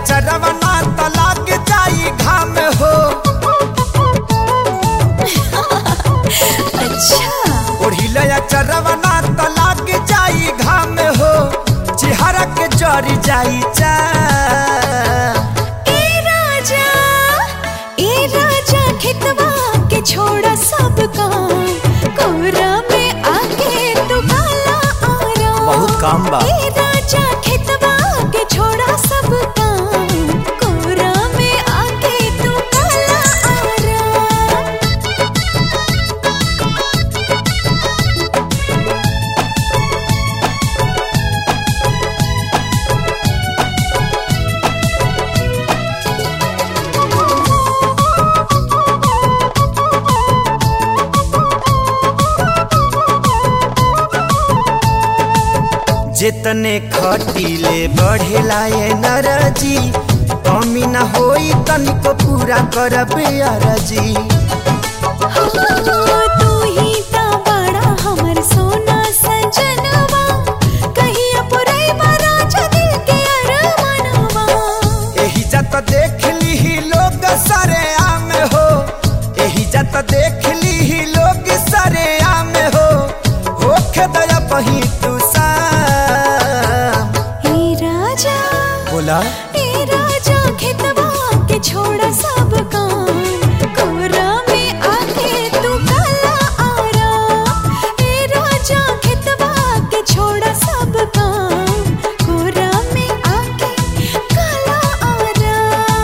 अचरवा ना त लाग जाई घाम हो अच्छा ओढ़िले अचरवा ना त लाग जाई घाम हो चेहरा के जरी जाई चा ए राजा ए राजा खेतवा के छोड़ा सब काम कोरा में आके तू काला आरा बहुत काम बा। ए राजा खेतवा के छोड़ा सब काम कोरा में आके तू काला आरा जितने खटीले बढ़ेला ये नरजी कमी न होई तनिको पूरा करबे अरजी तू ही ता बड़ा हमर सोना सजनवा कहिया पुरैबा राजा दिल के अरमानवा एही जत देख ली लोग सरे आम हो एही जत देख ली लोग सरे आम हो होखे दया बही तू शाम ए राजा बोला ए राजा खेतवा के छोड़ा सब काम कोरा में आके तू काला आरा ए राजा खेतवा के छोड़ा सब काम कोरा में आके काला आरा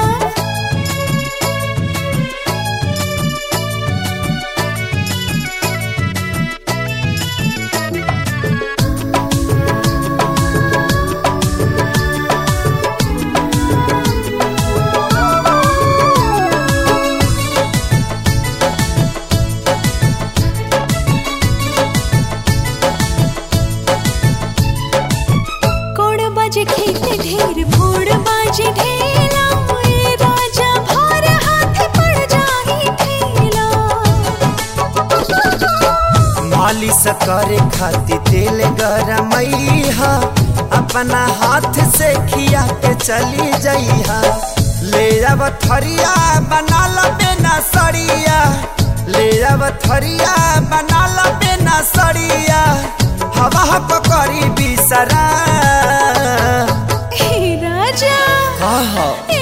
कोड़ बाजे खेत ढेर फोड़ बाजे ढेला ए राजा भार हाथ पड़ जाही ठेला मालिश करे खातिर तेल गरमैहा अपना हाथ से खिया के चली जइहा ले अब थरिया बना ला बेना सड़िया ले अब थरिया बना ला बेना सड़िया हवा पकड़ी बिसरा ए राजा कहा ए